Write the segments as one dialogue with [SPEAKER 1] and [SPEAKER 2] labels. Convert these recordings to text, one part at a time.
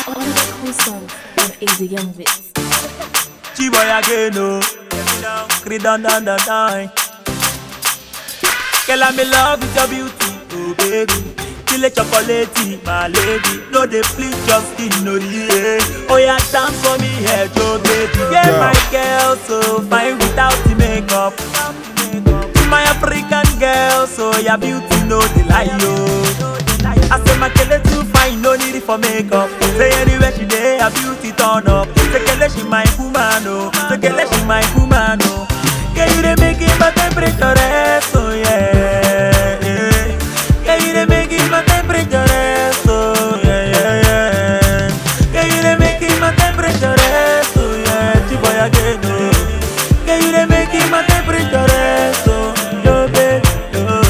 [SPEAKER 1] All the cool songs from Easy Young Bits.
[SPEAKER 2] Chiboy again, oh. Creed down, down, down, down. Girl, I'm in love with your beauty, oh baby. Feel a chocolate, my lady. No, they please just skin, no, yeah. Oh, yeah, dance for me, head, Joe, baby. Yeah, my girl, so fine without the makeup. My African girl, so your beauty, no, they lie, yo. I say my kele too fine, no need it for makeup. Say anywhere she there, her beauty turn up. Say kele she my woman, oh. Say kele she my woman, oh. Can you dey make it my temperature rise, oh yeah. yeah. Can you dey make it my temperature rise, oh yeah, yeah, yeah. Can you dey make it my temperature rise, oh yeah. Chiboy again, oh. Can you dey make it my temperature rise, oh yo baby, oh.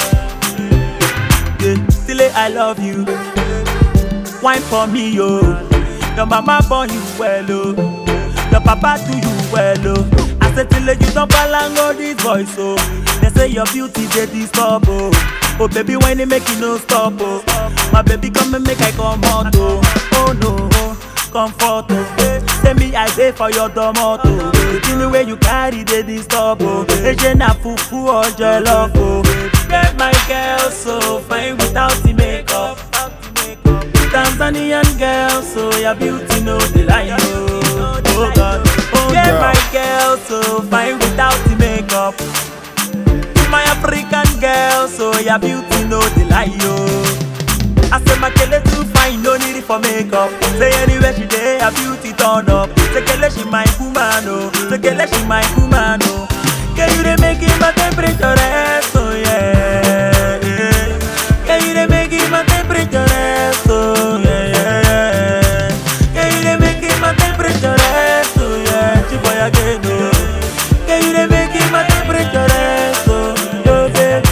[SPEAKER 2] Yeah, Still I love you. Wine for me, yo. Your mama born you well, oh. Your papa do you well, oh. I said till you don't balango this voice, oh. They say your beauty they disturb, oh. Oh baby, when they make you no stop, oh. My baby come and make I come out, oh. Oh no, comfort, oh. Say me I pay for your tomato. The thing way you carry they disturb, oh. Eje na fufu or jollof, oh. Get my girl so fine without the makeup. Tanzanian girl, so your beauty no the lie, oh, oh God. Oh, yeah, my girl, so fine without the makeup. My African girl, so your beauty no the lie, oh. I say my kele too fine, no need it for makeup. Say anywhere she there, her beauty turn up. Say kele she my woman, oh. Say kele she my woman, oh. Can you dey make it my temperature rise, oh yeah. yeah. Can you dey make it my temperature rise, oh yeah, yeah, yeah. Can you dey make it my temperature rise, oh yeah. Chiboy again, oh. Can you dey make it my temperature rise, oh yo baby,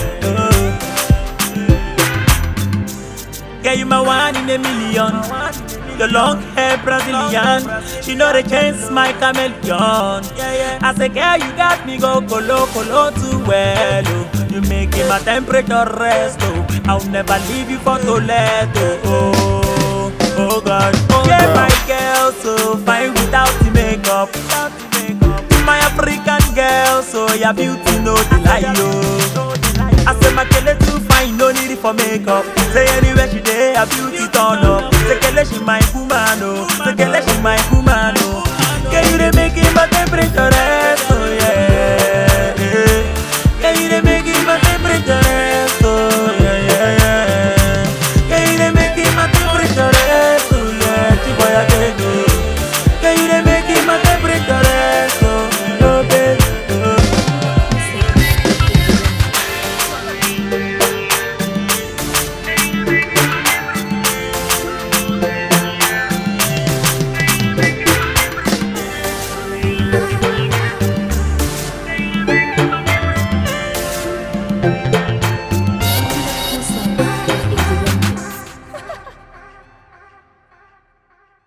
[SPEAKER 2] oh. Girl, you my one in a million. Your long hair Brazilian, she know the chance my chameleon. I say, girl, you got me go colo colo too well. Oh. You making my temperature rest. Oh. I'll never leave you for Toledo. Oh, oh God, oh yeah, my girl, so fine without the makeup. My African girl, so your beauty no the lie, oh. I say my kele too fine, no need it for makeup. Say anywhere she there, her beauty turn up. Say kele she my woman, oh. Say kele she my woman, oh. Can you dey make it my temperature rise, oh yeah. yeah. Can you dey make it my temperature rise, oh yeah, yeah, yeah. Can you dey make it my temperature rise, oh yeah. Chiboy again, oh. Can you dey make it my temperature rise, oh, oh baby, oh.
[SPEAKER 1] Thank